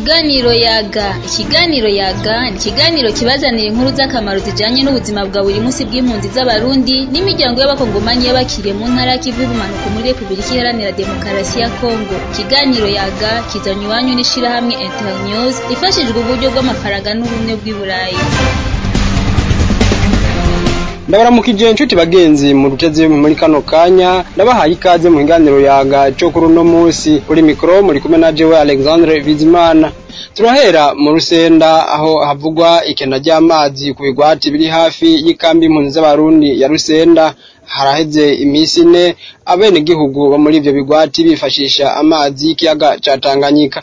Ikiganiro yaga ikiganiro yaga ni ikiganiro kibazanira inkuru z'akamaro zijanye n'ubuzima bwa buri munsi bw'impunzi z'abarundi n'imiryango y'abakongomanyi y'abakiriye mu ntara y'ikivu y'ubumanuko muri Repubulika Iharanira Demokarasi ya Kongo ikiganiro yaga kizanywe iwanyu n'ishirahamwe Internews ifashijwe uburyo bw'amafaranga n'ubumwe bw'i Burayi ndabaramukije inshuti bagenzi mu ruteze muri kano kanya ndabahaye ikaze mu kiganiro yaga cyo kuri uno munsi kuri mikoro muri kumwe na jewe Alexandre Bizimana turahera mu rusenda aho havugwa ikena ry'amazi ku bigwati biri hafi y'ikambi impunzi z'abarundi ya rusenda haraheze iminsi ine abenegihugu bo muri ivyo bigwati bifashisha amazi y'ikiyaga ca Tanganyika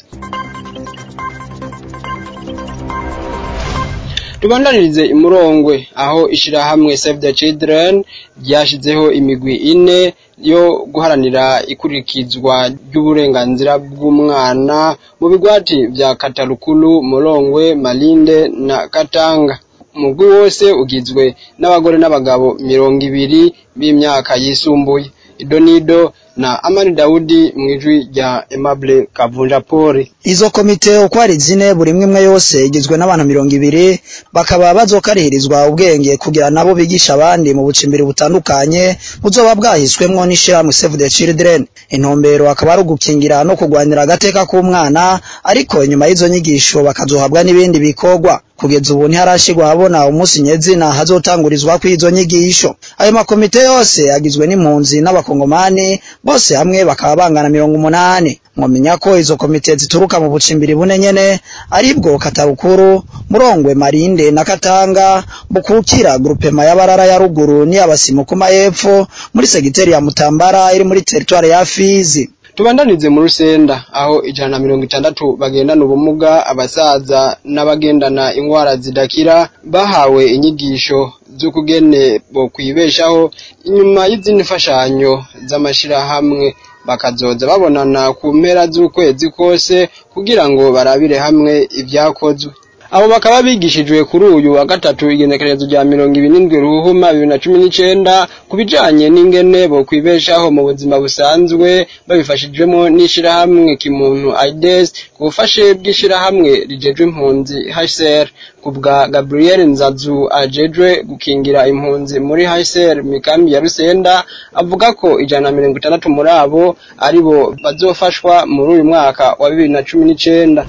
tubandanirize imurongwe aho ishirahamwe Save the Children ryashizeho imigwi ine yo guharanira ikurikizwa ry'uburenganzira bw'umwana mu bigwati vya Katarukulu, Murongwe, Malinde na Katanga. Umugwi wose ugizwe n'abagore n'abagabo mirongo ibiri b'imyaka yisumbuye. Idonido na Amani Daudi mwijwi rya Aimable Kavunja Poli. Izo komite uko ari zine buri imwe yose igizwe n'abantu mirongo ibiri bakaba bazokarihirizwa ubwenge kugira nabo bigisha abandi mu bucimbiri butandukanye buzoba bwahiswemwo n'ishirahamwe Save the Children. Intumbero akaba ari ugukingira no kugwanira agateka k'umwana ariko inyuma y'izo nyigisho bakazohabwa n'ibindi bikorwa. Kugeza ubu ntiharashirwa habona umunsi nyezina hazotangurizwa kw'izo nyigisho. Ayo makomite yose agizwe n'impunzi n'abakongomani bose hamwe bakaba bangana mirongo umunani. Mwomenya ko izo komite zituruka mu bucimbiri bune nyene aribwo Katarukuru, Murongwe, Marinde na Katanga, Bukukira grupema y'abarara ya ruguru n'iy'abasimukuma y'epfo muri segiteri ya Mutambara iri muri teritware ya Fizi. Tubandanize mu rusenda aho ijana na mirongo itandatu bagendana ubumuga abasaza n'abagendana ingwara zidakira bahawe inyigisho z'ukugene bo kwibeshaho inyuma y'izindi mfashanyo z'amashirahamwe bakazoza babonana ku mpera z'ukwezi kose kugira ngo barabire hamwe ivyakozwe abo bakaba bigishijwe kuri uyu wa gatatu igenekerezo rya mirongo ibiri n'indwi ruhuma bibiri na cumi n'icenda ku bijanye n'ingene bo kwibeshaho mu buzima busanzwe babifashijwemo n'ishirahamwe kimuntu aides ku bufashe bw'ishirahamwe rijejwe impunzi hcr ku bwa gabriel nzazu ajejwe gukingira impunzi muri hcr mikambi ya rusenda avuga ko ijana na mirongo itandatu muri abo aribo bazofashwa muri uyu mwaka wa bibiri na cumi n'icenda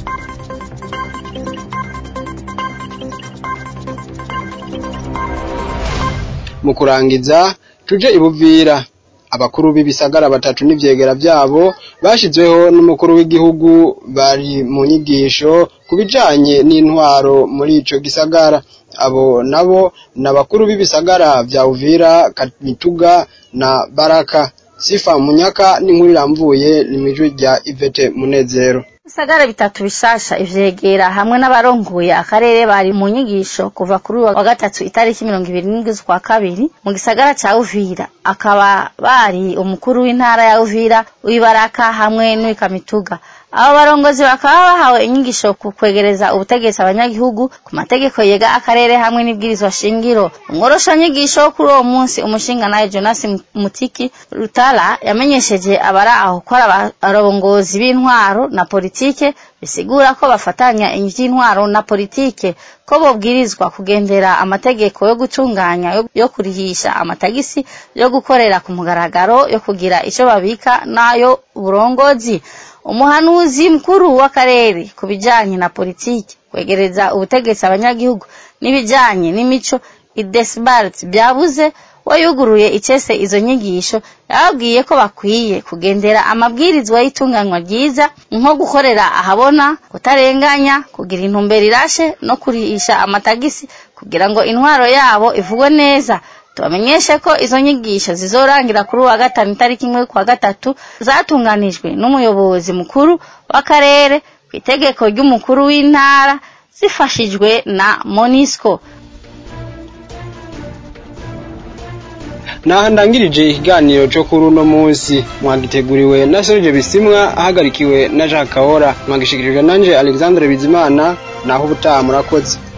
mu kurangiza tuje ibuvira abakuru b'ibisagara batatu n'ivyegera vyabo bashizweho n'umukuru w'igihugu bari mu nyigisho ku bijanye n'intwaro muri ico gisagara abo nabo n'abakuru b'ibisagara vya Uvira Kamituga na Baraka Sifa Munyaka n'inkuru iramvuye n'imijwi rya Ivete Munezero Ibisagara bitatu bishasha ivyegera hamwe n'abarongoye akarere bari mu nyigisho kuva kuri wa gatatu itariki mirongo ibiri n'indwi z'ukwa kabiri mu gisagara ca Uvira akaba bari umukuru w'intara ya Uvira w'ibaraka hamwe n'uwikamituga abo barongozi bakaba bahawe inyigisho ku kwegereza ubutegetsi abanyagihugu ku mategeko yega akarere hamwe n'ibwirizwa shingiro umworosha nyigisho kuri uwo munsi umushinga nawe Jonas Mutiki Rutala yamenyesheje abari aho ko abarongozi b'intwaro na politike bisigura ko bafatanya ivy'intwaro na politike ko bobwirizwa kugendera amategeko yo gutunganya yo kurihisha amatagisi yo gukorera ku mugaragaro yo kugira ico babika nayo burongozi umuhanuzi mkuru w'akarere ku bijanye na politiki kwegereza ubutegetsi abanyagihugu n'ibijanye n'imico idesbart byabuze wayuguruye icese izo nyigisho yababwiye ko bakwiye kugendera amabwirizwa y'itunganywa ryiza nko gukorera ahabona kutarenganya kugira intumbero irashe no kurihisha amatagisi kugira ngo intwaro yabo ivugwe neza tubamenyeshe ko izo nyigisho zizorangira kuri wa gatanu itariki imwe kwa gatatu zatunganijwe n'umuyobozi mukuru w'akarere ku itegeko ry'umukuru w'intara zifashijwe na monisco naha ndangirije ikiganiro cyo kuri uno munsi mwagiteguriwe na Serge Bisimwa ahagarikiwe na Jacques Kahora mwagishikirijwe nanje Alexandre Bizimana naho ubutaha murakoze